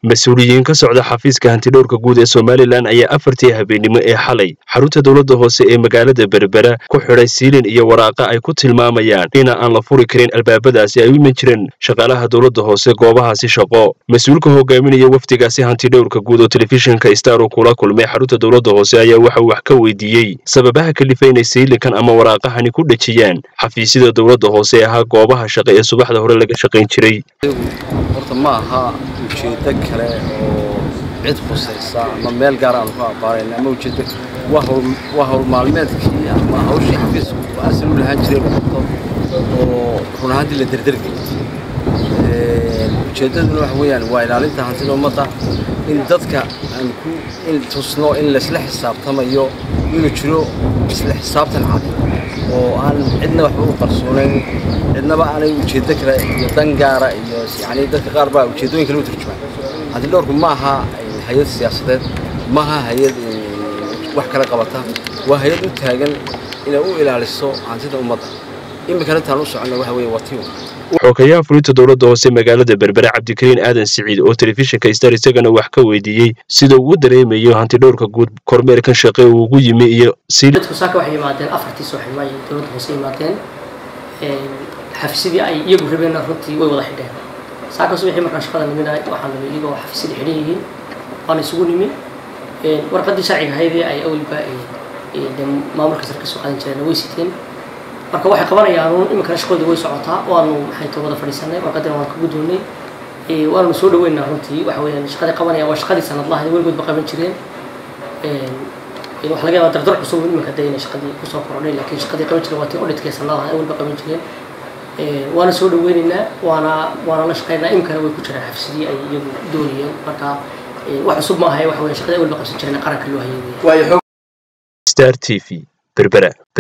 mas-uuliyiin ka socda xafiiska hantidhowrka guud ee somalilan ayaa afartii habeennimo ee xalay xarunta dowladda hoose ee magaalada berbera ku xidhay siilin iyo waraaqa ay ku tilmaamayaan ina aan la furi karin albaabadaasi ay u iman jireen shaqaalaha dowladda hoose goobahaasi shaqo mas-uulka hogaaminaya wafdigaasi hantidhowrka guud oo telefishinka star uu kula kulmay xarunta dowladda hoose ayaa waxa uu wax ka weydiiyey sababaha kalifa inay siilinkan ama waraaqahani ku dhejiyaan xafiisyada dowladda hoose ee ahaa goobaha shaqo ee subaxda hore laga shaqayn jiray horta ma aha ujeeddo kale oo cid khusaysa ama meel gaar aanu ku aqaanayn ama ujeeddo waa howl maalmeedkii ama hawshii xafiisku asal u lahaan jiray noqoto oo run ahaantii la derdergay ujeeddaduna waxa weeyaan waa ilaalinta hantida ummadda in dadka aan ku in tusno in laisla xisaabtamayo inuu jiro isla xisaabtan cad oo aan cidna waxba u qarsoonayn cidnaba aanay ujeeddo kale iyo dan gaara iyo yani dadka qaar baa ujeeddooyin kale u turjumaan hantidhowrku ma aha hay-ad siyaasadeed ma aha hay-ad wax kala qabata waa hay-ad u taagan inay u ilaaliso hantida ummadda iminkana intaan u soconno waxa weeye waa tiwa xoogayaha fulinta dowladda hoose magaalada berbere cabdikariin aadan siciid oo telefishinka star isagana wax ka weydiiyey sida uu u dareemayo hantidhowrka guud kormeerkan shaqe uu ugu yimi iyo dadku saaka waxay yimaadeen afartii subaxnimo ayay dowladda hoose yimaadeen xafiisyadii ay iyagu rabeenna runtii way wada xidheen saaka subaxii markaan shaqada nimina waxaan nimi iyagoo xafiisyadii xidhan yihiin waana isugu nimi warqaddii sharciga ahaydee ay awalba maamulka sare ka soo qaadan jireen way siteen marka waxay qabanayaan iminkana shaqadii way socotaa waanu maxay ta wada fadhiisanay warqadina waan ka guddoonnay waananu soo dhaweynaa runtii waxa weeyaan shaqadii qabanaya waa shaqadii sanadlaha weligoodba qaban jireen waxa laga yaabaa dardar cusub iminka dee inay shaqadii kusoo korodhay laakiin shaqadii qaban jireen waa tii odhitkee sanadaha ay weliba qaban jireen waana soo dhaweynaynaa waana waana la shaqaynaa iminkana way ku jiraan xafiisyadii ay iyagu doonayeen marka wax cusub ma ahay waxa weeye shaqadii ay weliba qabsan jireen qaranka loo hayay star t v berbera